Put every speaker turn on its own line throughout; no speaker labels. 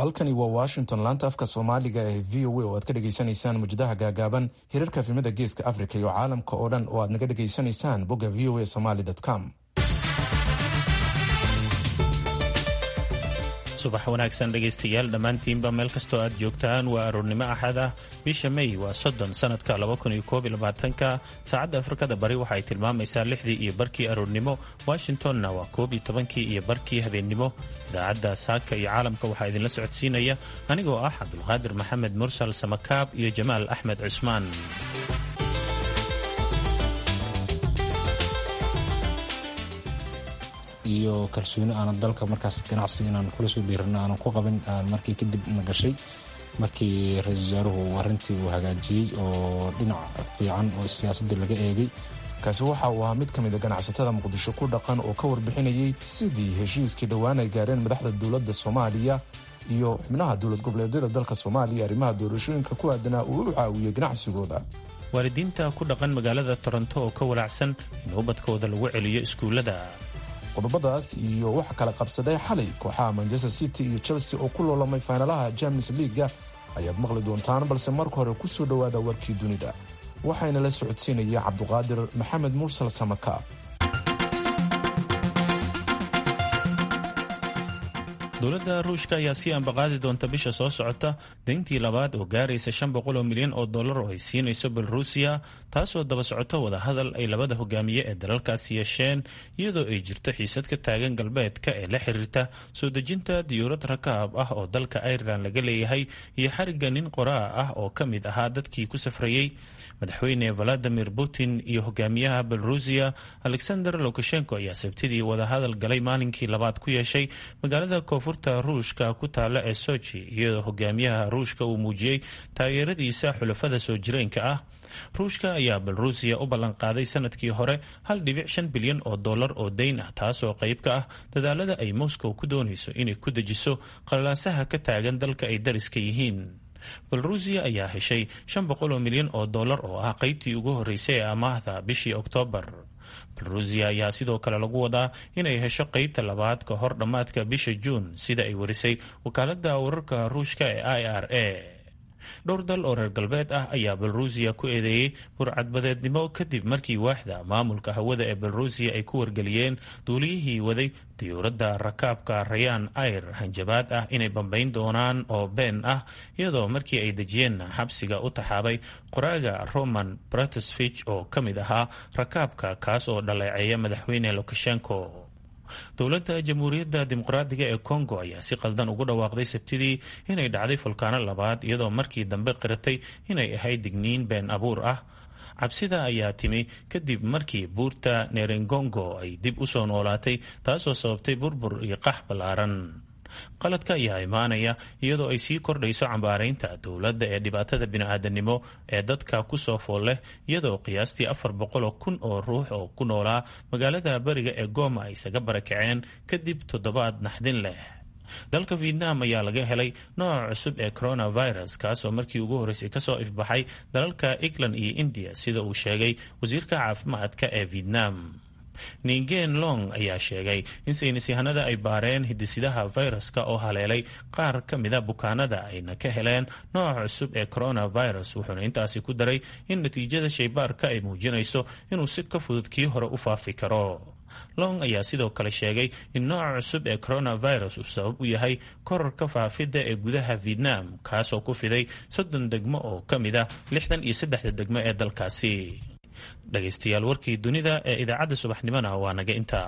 halkani waa washington laanta afka soomaaliga ee v o a oo aad ka dhegaysanaysaan mujadaha gaagaaban hirarka efimada geeska africa iyo caalamka oo dhan oo aad naga dhegaysanaysaan bogga v o a somaly com
subax wanaagsan dhegaystayaal dhammaantiinba meel kastoo aad joogtaan waa aroornimo axad ah bisha may waa soddon sanadka ka saacadda afrikada bari waxay tilmaamaysaa lixdii iyo barkii aroornimo washingtonna waa koob iyo tobankii iyo barkii habeennimo idaacadda saaka iyo caalamka waxaa idinla socodsiinaya anigoo ah cabdulqaadir maxamed mursal samakaab iyo jamaal axmed cusmaan
iyo kalsooni aanan dalka markaas ganacsi inaan kula soo dhiirano aanan ku qabin markii kadib na gashay markii ra-iisul wasaaruhu arrintii uu hagaajiyey oo dhinac fiican oo siyaasadda laga eegay
kaasi waxa uu ahaa mid ka mid a ganacsatada muqdisho ku dhaqan oo ka warbixinayey sidii heshiiskii dhowaan ay gaareen madaxda dowladda soomaaliya iyo xubnaha dowlad goboleedyada dalka soomaaliya arrimaha doorashooyinka ku aadanaa uu u caawiyey ganacsigooda
waalidiinta ku dhaqan magaalada toronto oo ka walaacsan in ubadkooda lagu celiyo iskuullada
qodobadaas iyo waxa kala qabsaday xalay kooxaha manchester city iyo chelsea oo ku loolamay faynalaha james leaga ayaad maqli doontaan balse marka hore ku soo dhowaada warkii dunida waxayna la socodsiinaya cabduqaadir maxamed mursal samaka
dowladda ruushka ayaa sii ambaqaadi doonta bisha soo socota dayntii labaad oo gaaraysa shan boqol oo milyan oo dollar oo ay siinayso belorusiya taasoo daba socoto wadahadal ay labada hogaamiye ee dalalkaasi yeesheen iyadoo ay jirto xiisad ka taagan galbeedka ee la xiriirta soo dejinta diyuurad rakaab ah oo dalka irelan laga leeyahay iyo xariga nin qoraa ah oo ka mid ahaa dadkii ku safrayey madaxweyne valadimir putin iyo hogaamiyaha belorusiya alexander lukashenko ayaa sabtidii wadahadal galay maalinkii labaad ku yeeshay magaalada koonfurta ruushka ku taalla ee sochi iyadoo hogaamiyaha ruushka uu muujiyey taageeradiisa xulafada soo jireenka ah ruushka ayaa belorusiya u ballanqaaday sanadkii hore hal dhibic shan bilyan oo dollar oo dayn ah taasoo qayb ka ah dadaalada ay moscow ku doonayso inay ku dejiso qalalaasaha ka taagan dalka ay dariska yihiin belorusiya ayaa heshay shan boqol oo milyan oo dollar oo ah qaybtii ugu horreysay ee amaahda bishii oktoobar belorusiya ayaa sidoo kale lagu wadaa inay hesho qeybta labaad ka hor dhammaadka bisha juun sida ay warisay wakaaladda wararka ruushka ee i r a dhowr dal oo reer galbeed ah ayaa belorusiya ku eedeeyey burcadbadeednimo kadib markii waaxda maamulka hawada ee belorusiya ay ku wargeliyeen duuliyihii waday diyuuradda rakaabka rayaan air hanjabaad ah inay bambayn doonaan oo been ah iyadoo markii ay dejiyeen xabsiga u taxaabay qoraaga roman bratesvich oo ka mid ahaa rakaabka kaas oo dhaleeceeya madaxweyne lukashenko dowladda jamhuuriyadda dimuqraadiga ee congo ayaa si qaldan ugu dhawaaqday sabtidii inay dhacday fulkaano labaad iyadoo markii dambe qiratay inay ahayd digniin been abuur ah cabsida ayaa timi kadib markii buurta nerengongo ay dib u soo noolaatay taasoo sababtay burbur iyo qax ballaaran qaladka ayaa imaanaya iyadoo ay sii kordhayso cambaaraynta dowladda ee dhibaatada bini-aadanimo ee dadka kusoo fool leh iyadoo qiyaastii afar boqoloo kun oo ruux oo ku noolaa magaalada beriga ee gooma ay isaga barakaceen kadib toddobaad naxdin leh dalka vietnam ayaa laga helay nooca cusub ee coronavirus kaasoo markii ugu horreysay kasoo ifbaxay dalalka england iyo indiya sida uu sheegay wasiirka caafimaadka ee vietnam ningen long ayaa sheegay in saynisyahanada ay baareen hidisidaha fayraska oo haleelay qaar ka mida bukaanada ayna ka heleen nooca cusub ee coronavirus wuxuuna intaasi ku daray in natiijada shaybaarka ay muujinayso inuu si ka fudud kii hore u faafi karo long ayaa sidoo kale sheegay in nooca cusub ee coronavirus uu sabab u yahay korarka faafidda ee gudaha vietnam kaasoo ku fiday soddon degmo oo ka mid ah lixdan iyo saddexda degmo ee dalkaasi dhegaystayaal warkii dunida ee idaacadda subaxnimona waa naga intaa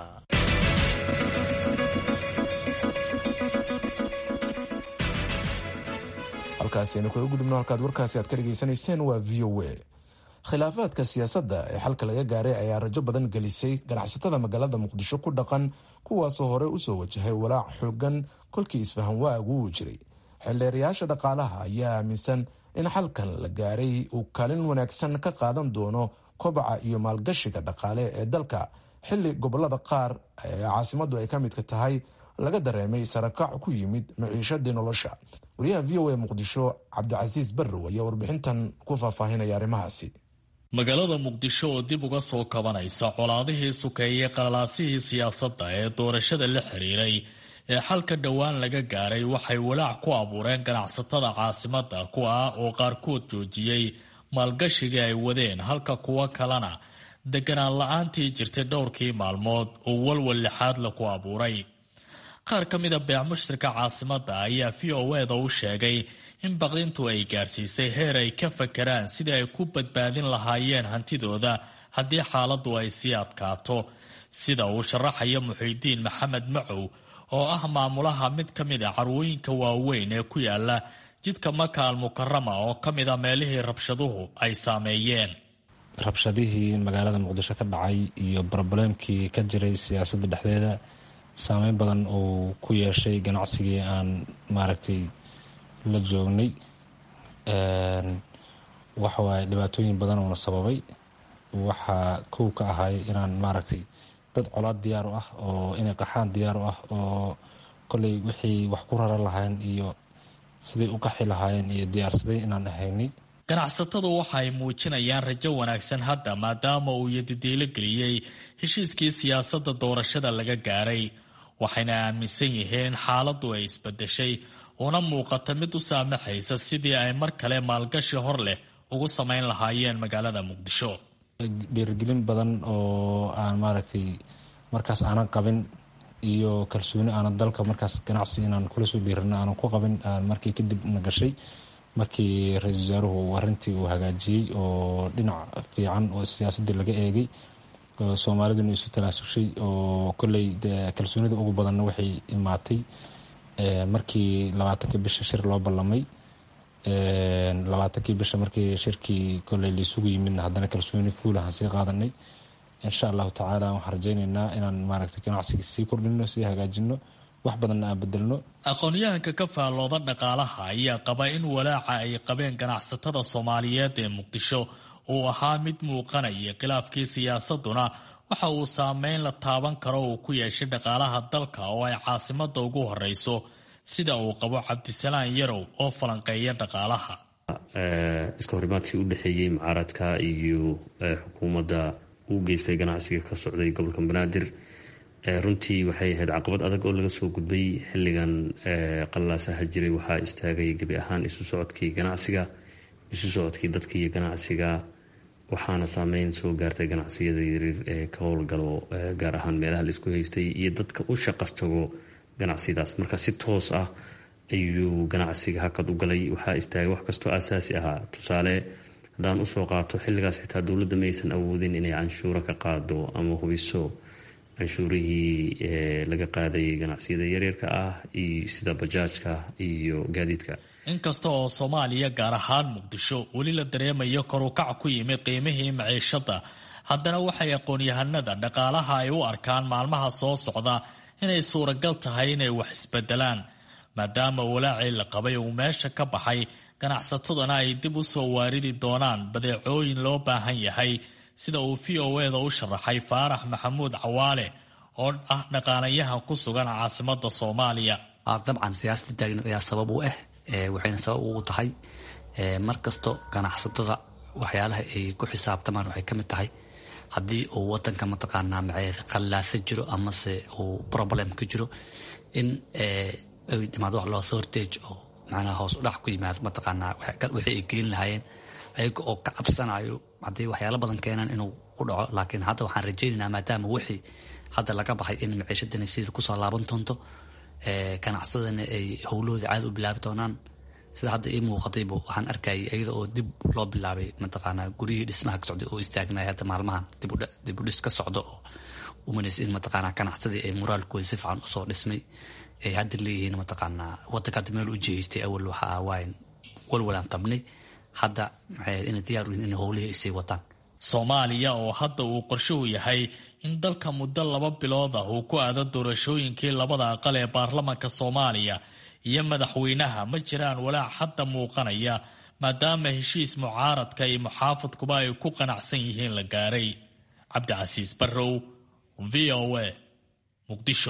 halkaasi aynu kaga gudubno halkaad warkaasi aad ka dhegaysanayseen waa v o a khilaafaadka siyaasadda ee xalka laga gaaray ayaa rajo badan gelisay ganacsatada magaalada muqdisho ku dhaqan kuwaasoo hore usoo wajahay walaac xoogan kolkii isfahan waagu uu jiray xildheerayaasha dhaqaalaha ayaa aaminsan in xalkan la gaaray uu kaalin wanaagsan ka qaadan doono kobaca iyo maalgashiga dhaqaale ee dalka xilli gobolada qaar ee caasimadu ay ka midka tahay laga dareemay sarakac ku yimid maciishadii nolosha wariyaha v o a muqdisho cabdicasiis barrow ayaa warbixintan ku faahfaahinaya arrimahaasi
magaalada muqdisho oo dib uga soo kabanaysa colaadihii sukeeyey qalalaasihii siyaasadda ee doorashada la xiriiray ee xalka dhowaan laga gaaray waxay walaac ku abuureen ganacsatada caasimadda kuwa ah oo qaarkood joojiyey maalgashigii ay wadeen halka kuwo kalena deganaan la-aantii jirtay dhowrkii maalmood oo walwal lixaad la ku abuuray qaar ka mida beec mushtarka caasimadda ayaa v o eda u sheegay in baqdintu ay gaarsiisay heer ay ka fakaraan sidii ay ku badbaadin lahaayeen hantidooda haddii xaaladdu ay sii adkaato sida uu sharaxaya muxiidiin maxamed macow oo ah maamulaha mid ka mid a carwooyinka waaweyn ee ku yaala jidka maka al mukarama oo ka mid a meelihii rabshaduhu ay saameeyeen
rabshadihii magaalada muqdisho ka dhacay iyo brobuleemkii ka jiray siyaasadda dhexdeeda saameyn badan uu ku yeeshay ganacsigii aan maaragtay la joognay waxawaaye dhibaatooyin badan uuna sababay waxaa kow ka ahay inaan maaragtay dad colaad diyaar u ah oo inay qaxaan diyaar u ah oo kolley wixii wax ku raran lahaayeen iyo siday u qaxi lahaayeen iyo diyaarsaday inaan ahaynay
ganacsatadu waxa ay muujinayaan rajo wanaagsan hadda maadaama uu yadidiilo geliyey heshiiskii siyaasadda doorashada laga gaaray waxayna aaminsan yihiin in xaaladdu ay isbedeshay una muuqata mid u saamaxaysa sidii ay mar kale maalgashi hor leh ugu samayn lahaayeen magaalada muqdisho
dhiirigelin badan oo aan maaragtay markaas aanan qabin iyo kalsooni aanan dalka markaas ganacsi inaan kula soo dhiirano aanan ku qabin markii kadib na gashay markii ra-iisul wasaaruhu arrintii uu hagaajiyey oo dhinac fiican oo siyaasaddii laga eegay oo soomaaliduna isu tanaasushay oo kolley kalsoonida ugu badanna waxay imaatay markii labaatankii bisha shir loo ballamay labaatankii bisha markii shirkii kolley laisugu yimidna haddana kalsooni fuulahan sii qaadanay insha allahu tacaala waxaan rajaynaynaa inaan maaragtay ganacsiga sii kordhino sii hagaajino wax badanna aan bedelno
aqoon-yahanka ka faallooda dhaqaalaha ayaa qaba in walaaca ay qabeen ganacsatada soomaaliyeed ee muqdisho uu ahaa mid muuqanaya khilaafkii siyaasaduna waxa uu saameyn la taaban karo uu ku yeeshay dhaqaalaha dalka oo ay caasimadda ugu horeyso sida uu qabo cabdisalaan yarow oo falanqeeya dhaqaalaha
iska horimaadkii u dhexeeyey mucaaradka iyo xukuumadda uu geystay ganacsiga ka socday gobolka banaadir runtii waxay ahayd caqabad adag oo laga soo gudbay xilligan qalaasaha jiray waxaa istaagay gebi ahaan isu socodkii ganacsiga isu socodkii dadka iyo ganacsiga waxaana saameyn soo gaartay ganacsiyada yaryar ee ka howlgalo gaar ahaan meelaha laisku haystay iyo dadka u shaqas tago ganacsiyadaas marka si toos ah ayuu ganacsiga hakad u galay waxaa istaagay wax kastoo asaasi ahaa tusaale haddaan usoo qaato xilligaas xitaa dowladda maysan awoodin inay canshuuro ka qaado ama hubiso canshuurihii laga qaadayay ganacsiyada yaryarka ah iyo sida bajaajka iyo gaadiidka
inkasta oo soomaaliya gaar ahaan muqdisho weli la dareemayo korukac ku yimid qiimihii maciishada haddana waxay aqoon-yahanada dhaqaalaha ay u arkaan maalmaha soo socda inay suuragal tahay inay wax isbedelaan maadaama walaacii la qabay uu meesha ka baxay ganacsataduna ay dib u soo waaridi doonaan badeecooyin loo baahan yahay sida uu v o eda u sharaxay faarax maxamuud cawaale oo ah dhaqaalayahan ku sugan caasimada soomaaliya
dabcan siyaasada taagneed ayaa sabab u ah waxayna sabab ugu tahay mar kasto ganacsatada waxyaalaha ay ku xisaabtamaan waxay kamid tahay haddii uu wadanka mataqaanaa maceed qallaasa jiro amase uu problem ka jiro in ay dhimaado wax loo shortage oo macnaha hoos u dhac ku yimaado mataqaanaa wixii ay gelin lahaayeen ayaga oo ka cabsanayo hadday waxyaalo badan keenaan inuu ku dhaco laakiin hadda waxaan rajaynaynaa maadaama wixii hadda laga baxay in maciishadana sidii kusoo laaban doonto ganacsadana ay howlahooda caadi u bilaabi doonaan sida hadda ii muuqatayba waxaan arkayay iyada oo dib loo bilaabay mataqaanaa guryihii dhismaha ka socday oo istaagnaya hadda maalmahan dib u dhis ka socdo oo umanaysa in mataqaanaa ganacsadii ay moraalkooda si fiican usoo dhismay ay hadda leeyihiin mataqaanaa wadanka hadda meel u jeestay awal waxa waayn walwalaan qabnay hadda maxay inay diyaar u yihin inay howlihii isii wataan
soomaaliya oo hadda uu qorshuhu yahay in dalka muddo laba bilood ah uu ku aado doorashooyinkii labada aqal ee baarlamanka soomaaliya iyo madaxweynaha ma jiraan walaac hadda muuqanaya maadaama heshiis mucaaradka iyo muxaafadkuba ay ku qanacsan yihiin la gaaray cabdicasiis barrow v o a muqdisho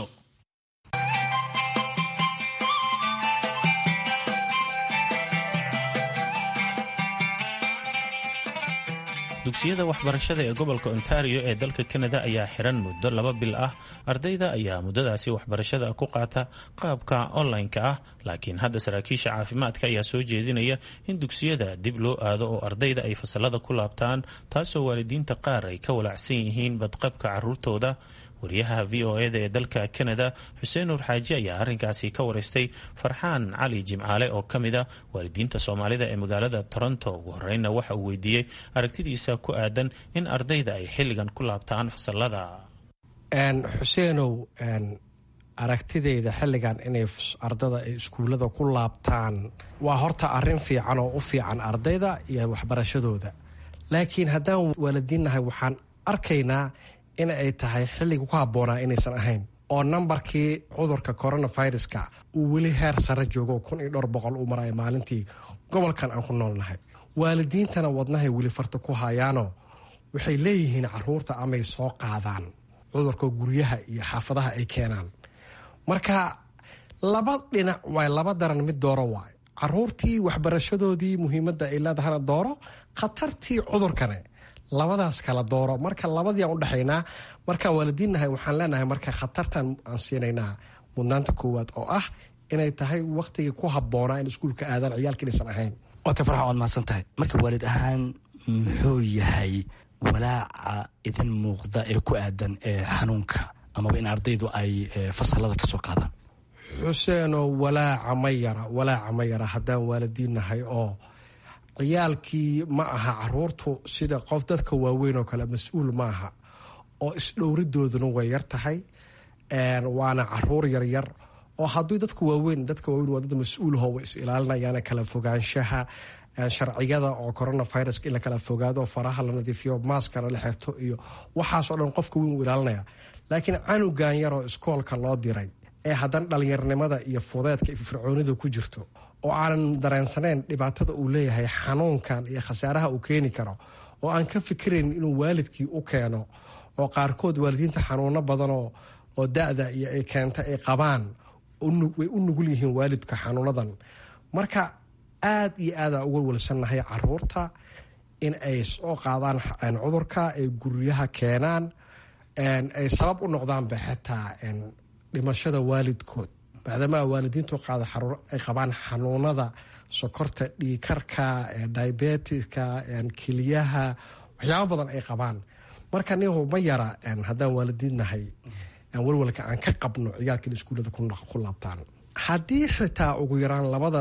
dugsiyada waxbarashada ee gobolka ontario ee dalka kanada ayaa xiran muddo laba bil ah ardayda ayaa muddadaasi waxbarashada ku qaata qaabka online-ka ah laakiin hadda saraakiisha caafimaadka ayaa soo jeedinaya in dugsiyada dib loo aado oo ardayda ay fasalada ku laabtaan taasoo waalidiinta qaar ay ka walacsan yihiin badqabka caruurtooda wariyaha v o eda ee dalka kanada xuseen nuur xaaji ayaa arrinkaasi ka wareystay farxaan cali jimcaale oo ka mid a waalidiinta soomaalida ee magaalada toronto ugu horreynna waxa uu weydiiyey aragtidiisa ku aadan in ardayda ay xilligan ku laabtaan fasalada
xuseenow aragtideyda xilligan inay ardada ay iskuullada ku laabtaan waa horta arrin fiican oo u fiican ardayda iyo waxbarashadooda laakiin haddaan waalidiinnahay waxaan arkaynaa in ay tahay xilliga ku habboonaa inaysan ahayn oo nambarkii cudurka coronaviruska uu weli heer sare joogo kun iyo dhowr boqol uu maraya maalintii gobolkan aan ku noolnahay waalidiintana wadnahay weli farta ku hayaanoo waxay leeyihiin caruurta amay soo qaadaan cudurka guryaha iyo xaafadaha ay keenaan marka laba dhinac waay laba daran mid dooro waay caruurtii waxbarashadoodii muhiimadda ay leedahana dooro khatartii cudurkane labadaas kala dooro marka labadiiaan udhexaynaa markaan waalidiinnahay waxaan leenahay marka khatartan aan siinaynaa mudnaanta koowaad oo ah inay tahay wakhtigii ku habboonaa in iskuulka aadaan ciyaalka inaysan ahayn
waata farxa waad mahadsan tahay marka waalid ahaan muxuu yahay walaaca idin muuqda ee ku aadan ee xanuunka amaba in ardaydu ay fasalada kasoo qaadaan
xuseenoo walaaca ma yara walaaca ma yara haddaan waalidiinnahay oo ciyaalkii ma aha caruurtu sida qof dadka waaweyn oo kale mas-uul maaha oo isdhowridooduna way yar tahay waana caruur yaryar oo haddii dadka waaweyn dadka waaweyn waa dad mas-uulaho way is ilaalinayaan kala fogaanshaha sharciyada oo coronavirus in la kala fogaado faraha la nadiifiyo maaskana la xirto iyo waxaasoo dhan qofka weyn uu ilaalinaya laakiin canugan yaroo iskoolka loo diray ee haddana dhallinyarnimada iyo fudeedka iyo fircoonida ku jirto oo aanan dareensanayn dhibaatada uu leeyahay xanuunkan iyo khasaaraha uu keeni karo oo aan ka fikirayn inuu waalidkii u keeno oo qaarkood waalidiinta xanuuno badanoo oo da-da iyo ay keenta ay qabaan way u nugul yihiin waalidka xanuunadan marka aad iyo aada uga walsannahay caruurta in ay soo qaadaan cudurka ay guryaha keenaan ay sabab u noqdaanba xitaa dhimashada waalidkood maadaama waalidiintu qaada ay qabaan xanuunada sokorta dhiikarka diabetiska keliyaha waxyaabo badan ay qabaan marka nihu ma yara haddaan waalidiinnahay walwalka aan ka qabno ciyaalka in iskuullada ku laabtaan haddii xitaa ugu yaraan labada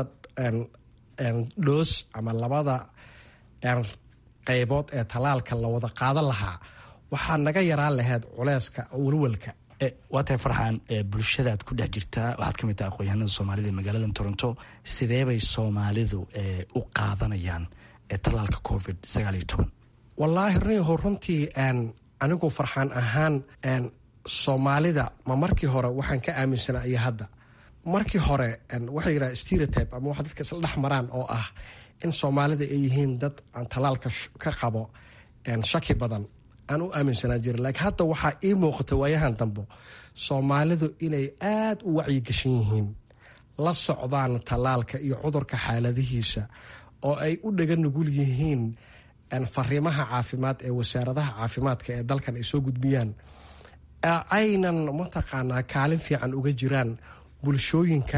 dhoos ama labada qaybood ee talaalka la wada qaadan lahaa waxaa naga yaraan lahayd culeyska walwalka
waa tahay farxaan bulshadaad ku dhex jirtaa waxaad ka mid taha aqoonyahanada soomaalida ee magaalada toronto sideebay soomaalidu u qaadanayaan talaalka covid sagaal iyo toban
wallaahi rniho runtii anigu farxaan ahaan soomaalida ma markii hore waxaan ka aaminsanaa iyo hadda markii hore waxaa yidhaha stereotype ama waxa dadka isla dhex maraan oo ah in soomaalida ay yihiin dad aan talaalka ka qabo shaki badan aan u aaminsanaa jirin laakiin hadda waxaa ii muuqata waayahan dambe soomaalidu inay aada u wacyigashan yihiin la socdaan talaalka iyo cudurka xaaladihiisa oo ay u dhaga nugul yihiin fariimaha caafimaad ee wasaaradaha caafimaadka ee dalkan ay soo gudbiyaan aynan mataqaanaa kaalin fiican uga jiraan bulshooyinka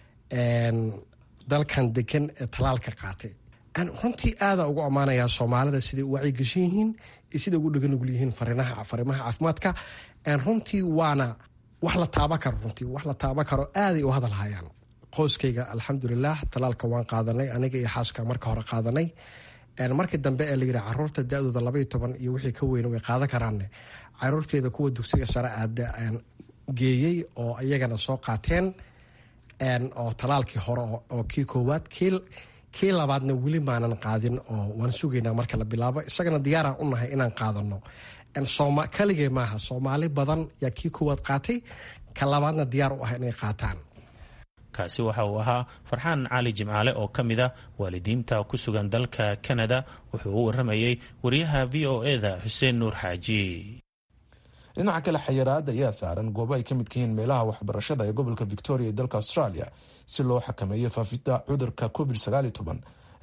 dalkan degan ee talaalka qaatay runtii aada ugu ammaanayaa soomaalida siday u wacyigashan yihiin iyo siday ugu dhaga nugul yihiin fariimaha caafimaadka runtii waana wax la taaba karo runtii wax la taaba karo aaday u hadal hayaan qoyskayga alxamdulilah talaalka waan qaadanay aniga iyo xaaska marka hore qaadanay markii dambe ee layidhi caruurta da-dooda labaiyo toban iyo wixii ka weyna way qaadan karaanne caruurteeda kuwa dugsiga sare aada geeyey oo iyagana soo qaateen oo talaalkii hore oo kii koowaad kii labaadna weli maanan qaadin oo waan sugaynaa marka la bilaabo isagana diyaaraan u nahay inaan qaadano kaligee maaha soomaali badan yaa kii koowaad qaatay ka labaadna diyaar u ah inay qaataan
kaasi waxa uu ahaa farxaan cali jimcaale oo ka mid a waalidiinta ku sugan dalka kanada wuxuu u waramayey wariyaha v o eda xuseen nuur xaaji
dhinaca kale xayiraada ayaa saaran goobo ay ka midka yihiin meelaha waxbarashada ee gobolka victoria ee dalka australia si loo xakameeyo faafidda cudurka covid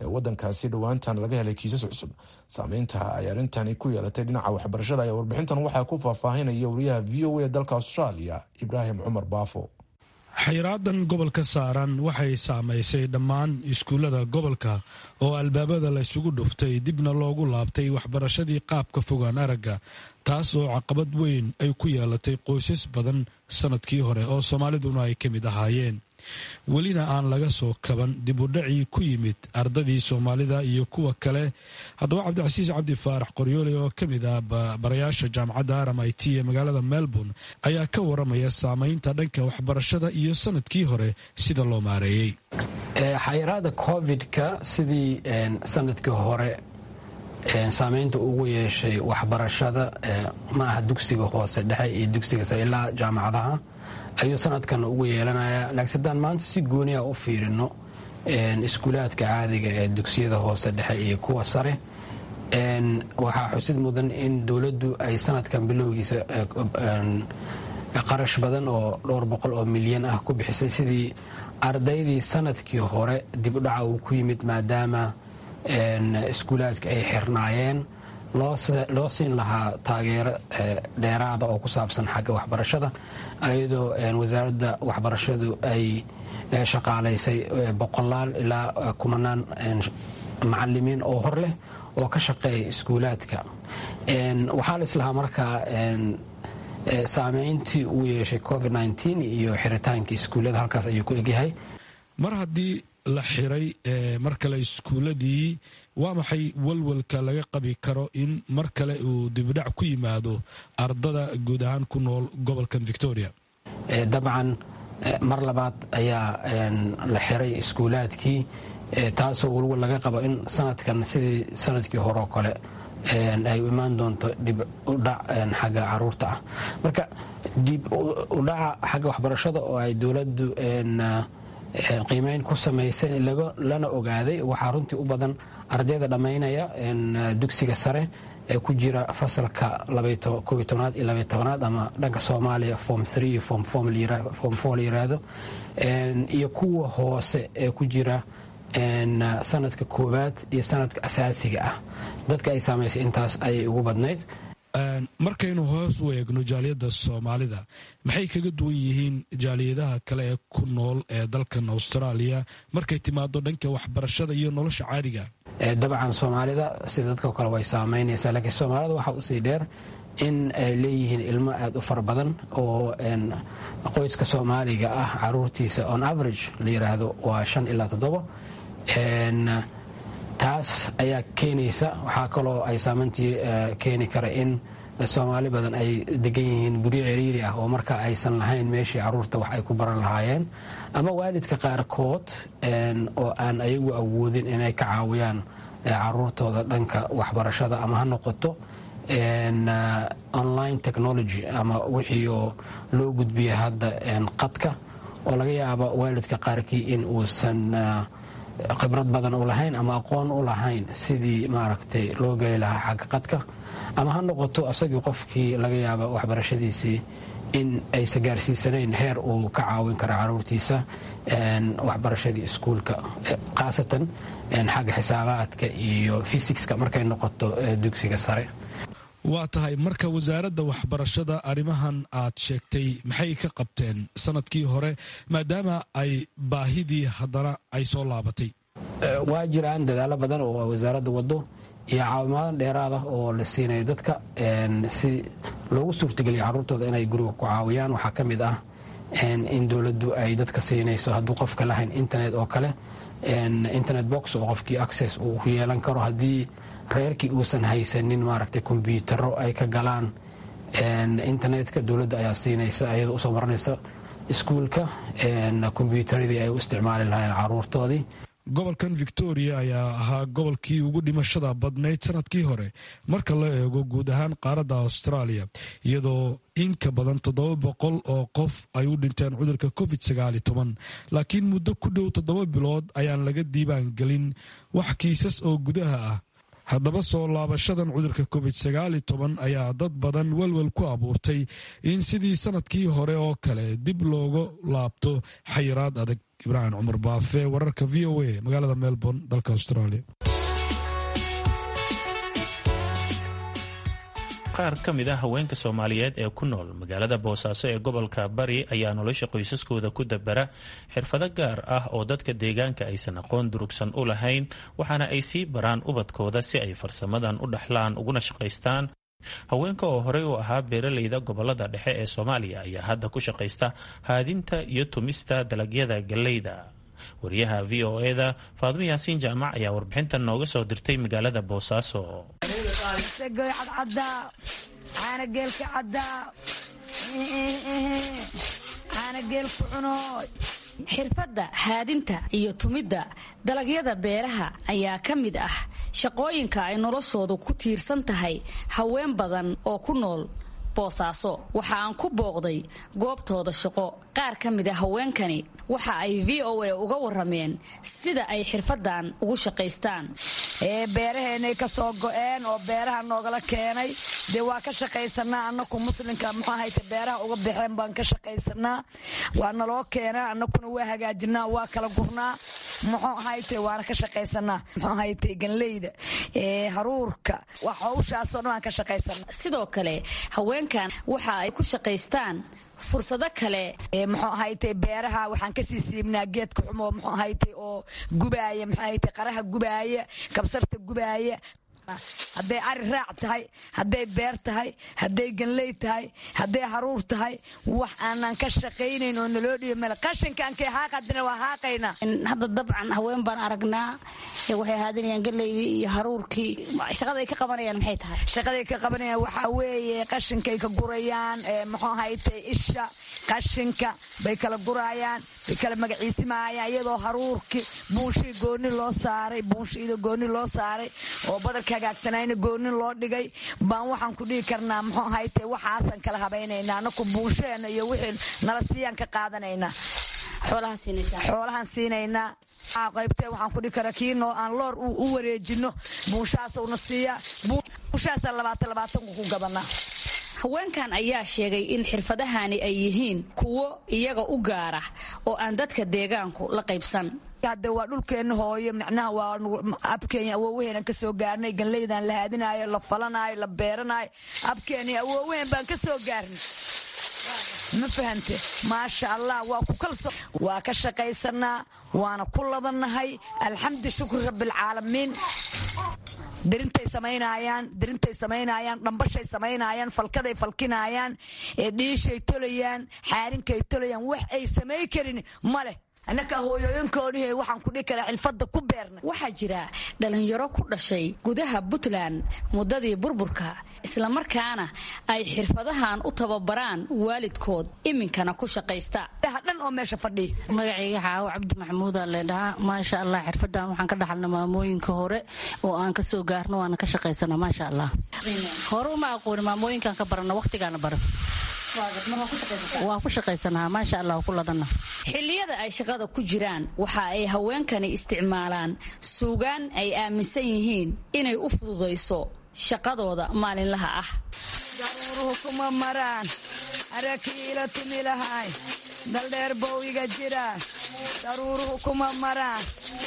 ee wadankaasi dhowaantan laga helay kiisas cusub saameynta ay arrintani ku yeelatay dhinaca waxbarashada ayaa warbixintan waxaa ku faahfaahinaya wariyaha v o a dalka australia ibraahim cumar baafo
xayraadan gobolka saaran waxay saamaysay dhammaan iskuullada gobolka oo albaabada la ysugu dhuftay dibna loogu laabtay waxbarashadii qaabka fogaan aragga taas oo caqabad weyn ay ku yeelatay qoysas badan sannadkii hore oo soomaaliduna ay ka mid ahaayeen welina aan laga soo kaban dib u dhacii ku yimid ardadii soomaalida iyo kuwa kale haddaba cabdicasiis cabdi faarax qoryoole oo ka mid ah barayaasha jaamacadda aram i t ee magaalada melbourne ayaa ka waramaya saameynta dhanka waxbarashada iyo sanadkii hore sida loo maareeyey
xayiraada covid-ka sidii sanadkii hore saameynta ugu yeeshay waxbarashada ma aha dugsiga hoose dhexe iyo dugsiga sare ilaa jaamacadaha ayuu sanadkan ugu yeelanayaa laakiin haddaan maanta si gooniya u fiirino iskuulaadka caadiga ee dugsiyada hoose dhexe iyo kuwa sare waxaa xusid mudan in dowladdu ay sanadkan bilowgiisa qarash badan oo dhowr boqol oo milyan ah ku bixisay sidii ardaydii sanadkii hore dibudhaca uu ku yimid maadaama iskuulaadka ay xirnaayeen loo siin lahaa taageero dheeraada oo ku saabsan xagga waxbarashada iyadoo wasaaradda waxbarashadu ay shaqaalaysay boqolaal ilaa kumanaan macalimiin oo hor leh oo ka shaqeeya iskuulaadka waxaa la islahaa markaa saameyntii uu yeeshay covid iyo xiritaanka iskuullada halkaas ayuu ku egyahay
mar haddii la xiray mar kale iskuuladii waa maxay walwalka laga qabi karo in mar kale uu dibidhac ku yimaado ardada guud ahaan ku nool gobolkan victoria
dabcan mar labaad ayaa la xiray iskuulaadkii taasoo walwal laga qabo in sanadkan sidii sanadkii horeo kale ay imaan doonto dib udhac xagga caruurta ah marka dib udhaca xagga waxbarashada oo ay dowladdu qiimeyn ku samaysay lana ogaaday waxaa runtii u badan ardayda dhammaynaya dugsiga sare ee ku jira fasalka aad iyo labatobanaad ama dhanka soomaaliya form iyo form four la yiraahdo iyo kuwa hoose ee ku jira sanadka koowaad iyo sanadka asaasiga ah dadka ay saamaysay intaas ayay ugu badnayd
markaynu hoos u eegno jaaliyadda soomaalida maxay kaga duwan yihiin jaaliyadaha kale ee ku nool ee dalkan austraaliya markay timaado dhanka waxbarashada iyo nolosha caadiga
dabcan soomaalida sida dadka kale way saamaynaysaa laakiin soomaalida waxaa usii dheer in ay leeyihiin ilmo aada u fara badan oo qoyska soomaaliga ah caruurtiisa on average la yiraahdo waa shan ilaa toddobo taas ayaa keenaysa waxaa kaloo ay saameyntii keeni kara in soomaali badan ay degan yihiin guryo ciriiri ah oo marka aysan lahayn meeshii caruurta wax ay ku baran lahaayeen ama waalidka qaarkood oo aan ayagu awoodin inay ka caawiyaan caruurtooda dhanka waxbarashada ama ha noqoto online technology ama wixii oo loo gudbiya hadda qadka oo laga yaabo waalidka qaarkii in uusan khibrad badan u lahayn ama aqoon u lahayn sidii maaragtay loo geli lahaa xagga qadka ama ha noqoto asagii qofkii laga yaaba waxbarashadiisii in aysan gaarsiisanayn heer uu ka caawin karo caruurtiisa waxbarashadii iskuulka khaasatan xagga xisaabaadka iyo fisikska markay noqoto dugsiga sare
waa tahay marka wasaaradda waxbarashada arrimahan aad sheegtay maxay ka qabteen sanadkii hore maadaama ay baahidii haddana ay soo laabatay
waa jiraan dadaalo badan oo wasaaradda wado iyo caawimaado dheeraad ah oo la siinayo dadka si loogu suurtageliya carruurtooda inay guriga ku caawiyaan waxaa ka mid ah in dowladdu ay dadka siinayso hadduu qofka lahayn internet oo kale internet box oo qofkii access uu ku yeelan karo haddii reerkii uusan haysanin maaragtay kombyutaro ay ka galaan internetka dowladda ayaa siinaysa ayada usoo maranaysa iskuulka kombyutaradii ay u isticmaali lahayn caruurtoodii
gobolkan victoria ayaa ahaa gobolkii ugu dhimashada badnayd sanadkii hore marka la eego guud ahaan qaaradda australia iyadoo in ka badan toddoba boqol oo qof ay u dhinteen cudurka covid sagaal iyo toban laakiin muddo ku dhow toddoba bilood ayaan laga diibaan gelin wax kiisas oo gudaha ah haddaba soo laabashadan cudurka covid sagaal iyo toban ayaa dad badan welwel ku abuurtay in sidii sanadkii hore oo kale dib looga laabto xayiraad adag ibraahim cumar baafe wararka v o a magaalada melbourne dalka australia
qaar ka mid a haweenka soomaaliyeed ee ku nool magaalada boosaaso ee gobolka bari ayaa nolosha qoysaskooda ku dabara xirfado gaar ah oo dadka deegaanka aysan aqoon durugsan u lahayn waxaana ay sii baraan ubadkooda si ay farsamadan u dhaxlaan uguna shaqaystaan haweenka oo horey u ahaa beeraleyda gobolada dhexe ee soomaaliya ayaa hadda ku shaqaysta haadinta iyo tumista dalagyada galleyda wariyaha v o eda faadmo yaasiin jaamac ayaa warbixintan nooga soo dirtay magaalada boosaaso
xirfadda haadinta iyo tumidda dalagyada beeraha ayaa ka mid ah shaqooyinka ay noloshoodu ku tiirsan tahay haween badan oo ku nool boosaaso waxa aan ku booqday goobtooda shaqo qaar ka mid a haweenkani waxa ay v o a uga warameen sida ay xirfadan ugu shaqaystaan
beeraheenay ka soo go-een oo beeraha noogala keenay dee waa ka shaqaysanaa anaku muslimka muxuu ahayte beeraha uga baxeen baan ka shaqaysanaa waa naloo keenaa anakuna waa hagaajinaa waa kala gurnaa muxuu ahayte waana ka shaqaysanaa muxuu ahayte ganleyda haruurka wax hawshaasoo dhan waan ka shaqaysanaa
sidoo kale haweenkan waxa ay ku shaqaystaan fursado kale
muxuu ahayte beeraha waxaan kasii siibnaa geedka xumo muxuu ahayte oo gubaaya muxuu ahayte qaraha gubaaya kabsarta gubaaya hadday ari raac tahay hadday beer tahay hadday ganley tahay hadday haruur tahay wax aanan ka shaqaynayn oo naloo dhiibo male qashinkaankay haaqadina waa haaqaynaa
hadda dabcan haween baan aragnaa waxay haadinayaan galeydii iyo haruurkii shaqaday ka qabanayaan maxay tahay
shaqaday ka qabanayaan waxaa weeye qashinkay ka gurayaan muxuu ahayte isha qashinka bay kala gurayaan bay kala magaciisimaayaan iyadoo haruurkii buunshii gooni loo saaray buunshiida gooni loo saaray oo badarka hagaagsanayna gooni loo dhigay baan waxaan ku dhihi karnaa muxuu ahayte waxaasan kala habaynaynaa anaku buunshaheena iyo wixii nala siiyaan ka qaadanaynaa xoolahaan siinaynaa qaybtee waxaan ku dhihi karaa kiinoo aan loor u wareejino buunshahaasuna siiyaa buunshahaasaan labaatan labaatanku ku gadanaa
haweenkan ayaa sheegay in xirfadahani ay yihiin kuwo iyaga u gaara oo aan dadka deegaanku la qaybsan
hadde waa dhulkeenna hooyo micnaha waa abkeenya awoowaheenan ka soo gaarnay ganleydan la haadinaayo la falanaayo la beeranaayo abkeeni awoowaheen baan ka soo gaarnay ma fahante maasha allah waa ku kalso waa ka shaqaysanaa waana ku ladannahay alxamdu shukri rabbialcaalamiin dirintay samaynayaan dirintay samaynayaan dhambashay samaynayaan falkaday falkinaayaan dhiishay tolayaan xaarinkay tolayaan wax ay samay karin ma leh annaka hooyooyinkoodii waxaan ku dhihi karaa xilfadda ku beerna
waxaa jira dhalinyaro ku dhashay gudaha puntland muddadii burburka islamarkaana ay xirfadahan u tababaraan waalidkood iminkana ku shaqaysta
dhan oo meesha fadhiya
magacayga xaawo cabdi maxamuuda leedhahaa maasha allah xirfadan waxaan ka dhaxalna maamooyinka hore oo aan ka soo gaarno waana ka shaqaysana maasha allah hore uma aqooni maamooyinkaan ka barana waqtigaana bara waa ku shaqaysanaha maasha allah ku ladana
xilliyada ay shaqada ku jiraan waxa ay haweenkani isticmaalaan suugaan ay aaminsan yihiin inay u fududayso shaqadooda maalinlaha ah
daruuruhu kuma maraan arakiila tumi lahay daldheer bowiga jira daruuruhu kuma maraan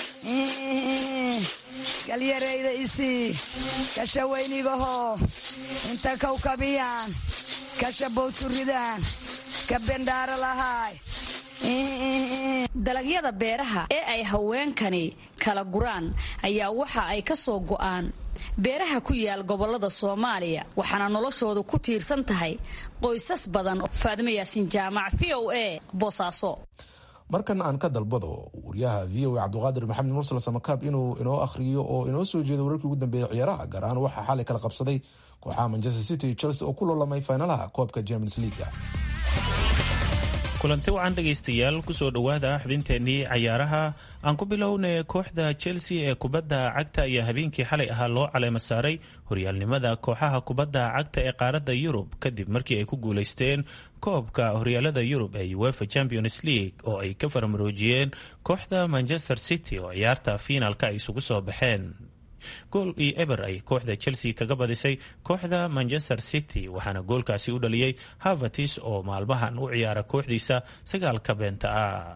galyarayda isii kasha weynigahoo inta kawkabiyaan kasha bowturidaan ka bendhaaro lahaay
dalagyada beeraha ee ay haweenkani kala guraan ayaa waxa ay ka soo go'aan beeraha ku yaal gobolada soomaaliya waxaana noloshoodu ku tiirsan tahay qoysas badan faadimo yaasin jaamac v o a boosaaso
markan aan ka dalbado wariyaha v o a cabdiqaadir maxamed mursal samakaab inuu inoo akhriyo oo inoo soo jeedo wararkii ugu dambeeyay ciyaaraha gaar ahaan waxaa xalay kala qabsaday kooxaha manchester city iyo chelsea oo ku loolamay faynalaha koobka champions leaga
kulanti wacan dhegaystayaal kusoo dhowaada xubinteennii cayaaraha aan ku bilownay kooxda chelsea ee kubadda cagta ayaa habeenkii xalay ahaa loo caleema saaray horyaalnimada kooxaha kubadda cagta ee qaaradda yurub kadib markii ay ku guulaysteen koobka horyaalada yurub ee uefa champions league oo ay ka farmaroojiyeen kooxda manchester city oo ciyaarta fiinaalka ay isugu soo baxeen gool iyo eber ay kooxda chelsea kaga badisay kooxda manchester city waxaana goolkaasi u dhaliyey havertis oo maalmahan u ciyaara kooxdiisa sagaalka beenta ah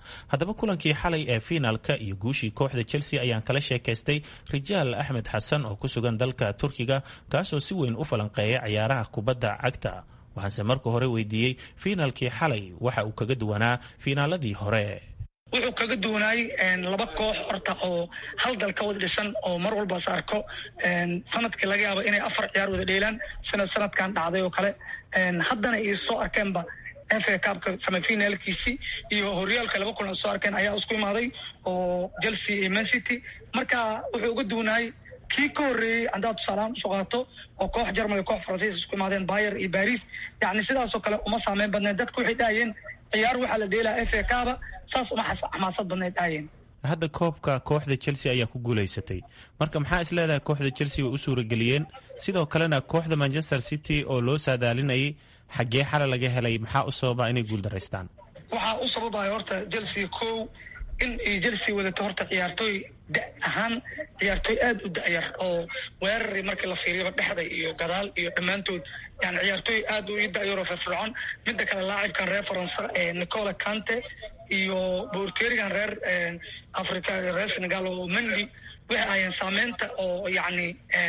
haddaba kulankii xalay ee fiinaalka iyo guushii kooxda chelsea ayaan kala sheekaystay rijaal axmed xasan oo ku sugan dalka turkiga kaasoo si weyn u falanqeeya ciyaaraha kubadda cagta waxaanse marka hore weydiiyey fiinaalkii xalay waxa uu kaga duwanaa fiinaaladii hore
wuxuu kaga duwanaay laba koox horta oo hal dal ka wada dhisan oo mar walba is arko sanadkii laga yaabo inay afar ciyaar wada dheelaan sida sanadkan dhacday oo kale haddana iyo soo arkeenba fa kaabka semifinaalkiisii iyo horyaalka laba kulan soo arkeen ayaa isku imaaday oo chelsea iyo man city marka wuxuu uga duwanaay kii ka horreeyey haddaad tusaalahaan usoo qaato oo koox jarmal iyo koox faransiis isku imaadeen bayer iyo baris yacni sidaasoo kale uma saameyn badneed dadka waxay dhahayeen ciyaar waxaa la dheelaa fa kaaba saas uma xamaasad badneed dhahayeen
hadda koobka kooxda chelsea ayaa ku guulaysatay marka maxaa is leedahay kooxda chelsea way u suurageliyeen sidoo kalena kooxda manchester city oo loo saadaalinayay xaggee xale laga helay maxaa u sababa inay guuldaraystaan
waxaa u sababaya horta chelsea kow in ay chelsea wadato horta ciyaartooy da ahaan ciyaartooy aada u da'yar oo weerari markii la fiiriyaba dhexda iyo gadaal iyo dhammaantood yani ciyaartooy aada u ii da'yaroo firfircoon midda kale laacibkan reer faransa nicola cante iyo boorteerigan reer africa reer senegal oo mendi waxay ahayeen saameynta oo yacni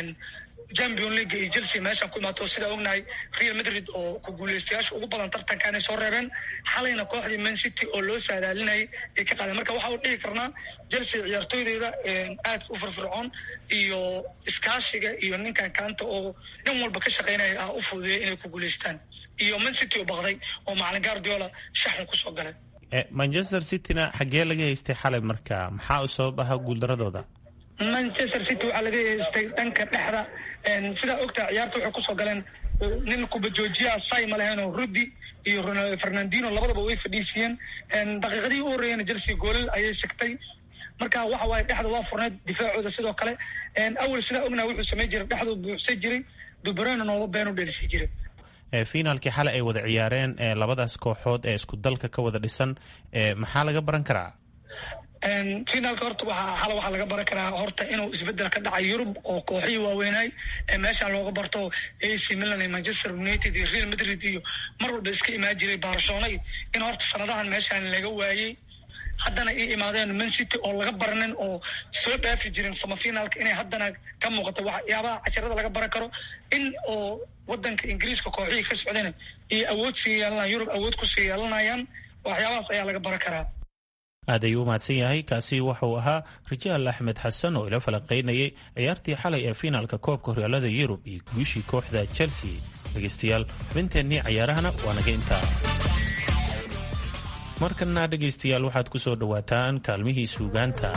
champion league iyo chelsea meeshaan ku imaato sidaa ognahay real madrid oo ku guuleystayaasha ugu badan tartankaanay soo reebeen xalayna kooxdii man city oo loo saadaalinayay ay ka qaadeen marka waxa u dhihi karnaa chelsea ciyaartooydeeda aadka u firfircoon iyo iskaashiga iyo ninkan kaanta oo nin walba ka shaqaynaya ah u fududeeya inay ku guuleystaan iyo man city oo baqday oo macalin guardiola shaxun kusoo galay
manchester cityna xaggee laga haystay xalay marka maxaa u sabab ahaa guuldaradooda
manchester city waxaa laga haystay dhanka dhexda sidaa ogtaha ciyaarta waxay kusoo galeen nin kubadjoojiyaha say ma leheenoo rudi iyo fernandino labadaba way fadhiisiiyeen daqiiqadii u horreeyana chelsea goolal ayay sigtay marka waxa waaye dhexda waa furneed difaacooda sidoo kale awal sidaa ognaha wuxuu samay jiray dhexduu buuxsay jiray dubrana nooba been u dhelisi jiray
fiinaalkii xalay ay wada ciyaareen labadaas kooxood ee isku dalka ka wada dhisan maxaa laga baran karaa
finaalka horta waxaa xala waxaa laga baran karaa horta inuu isbedel ka dhacay yurub oo kooxihii waaweynaay ee meeshaan looga barto ac milan iyo manchester united iyo real madrid iyo mar walba iska imaan jiray barcelona in horta sanadahan meeshaan laga waayey haddana ii imaadeen man city oo laga baranin oo soo dhaafi jirin samafinaalka inay haddana ka muuqato waxyaabaha casharada laga baran karo in oo wadanka ingiriiska kooxihii ka socdeen iyo awood sii yeelanayaan yurub awood kusii yeelanayaan waxyaabahaas ayaa laga baran karaa
aad ayuu u mahadsan yahay kaasi wuxuu ahaa rijaal axmed xasan oo ila falanqaynayay ciyaartii xalay ee fiinaalka koobka horyaalada yurub iyo guushii kooxda chelsea dhegaystayaal xubinteennii cayaarahana waa naga intaa markana dhegaystayaal waxaad ku soo dhowaataan kaalmihii suugaanta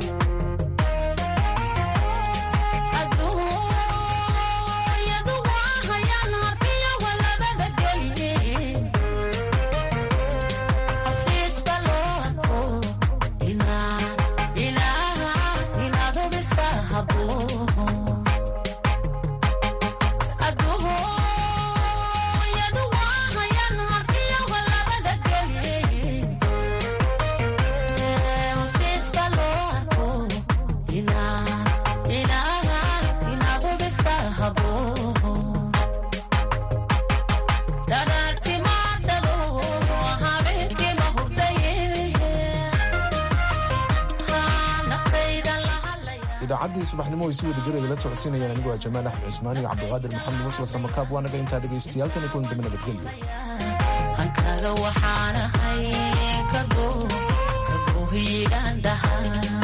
idaacaddii subaxnimo ay si wada jir idila socodsiinayaan anigu waa jamaal axmed cusmaan iyo cabdiqaadir maxamed musla samakaab waa naga intaa dhegaystayaal tan iyo kulan dambe nabadgelyo
hankaaga waxaan ahay kago kagohiidaan dhahaa